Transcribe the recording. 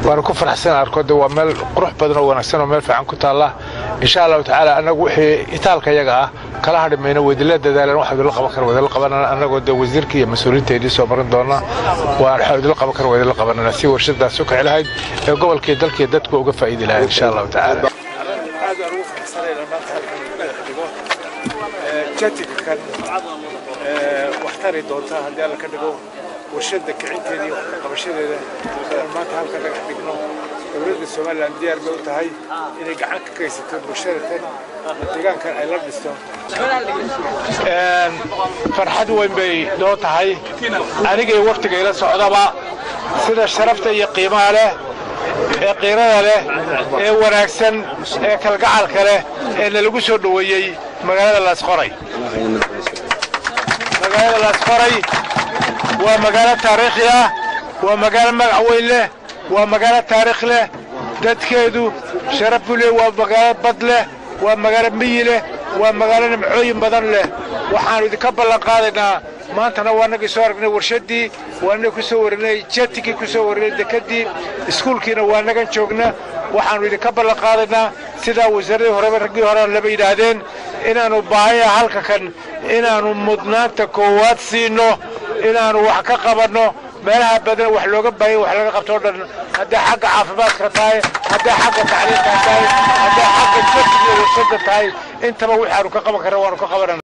waana ku faraxsan arkoode waa meel qurux badan oo wanaagsan oo meel fiican ku taalla insha allahu tacaala annagu wixii itaalka yaga ah kala hadhi mayno weydila dadaalan wax idinla qaban kara weydila qabanana annagoo dee wasiirka iyo mas-uuliyiinteedii soo marin doona waa waxa idinla qaban kara weydila qabanana si warshadaas u kici lahayd ee gobolkii dalkii dadku uga faa'iidi lahayd insha allahu tacaala jatikan wax tari doonta haddii alla ka dhigo warshada kicinteeda iyo qabashadeeda inaan maanta halka dhagax dhigno dowladda somalilan diyaar bay u tahay inay gacan ka geysato bulshada tan deegaankan ay la dhisto farxad weyn bay noo tahay anigay waftiga ila socdaba sida sharafta iyo qiimaha leh ee qiirada leh ee wanaagsan ee kalgacalka leh ee nalagu soo dhoweeyey magaalada laasqoray magaalada laasqoray waa magaalo taariikhi ah waa magaalo magac weyn leh waa magaalo taariikh leh dadkeedu sharaf buu leh waa magaalo bad leh waa magaalo miyi leh waa magaalo nimcooyin badan leh waxaannu idinka ballan qaadaynaa maantana waa nagii soo aragnay warshaddii waa nagii ku soo warinay jetigii ku soo warinay dekedii iskuulkiina waa nagan joogna waxaannu idinka ballan qaadaynaa sidaa wasaaradii horeba raggii hore laba yidhaahdeen inaannu baahaya halka kan inaannu mudnaanta koowaad siino inaannu wax ka qabanno meelaha badan wax looga baahaya wax laga qabto o dhan hadday xagga caafimaadka tahay hadday xagga tacliimka tahay hadday xagga jetiga warshadda tahay intaba waxaannu ka qaban karra waannu ka qabanana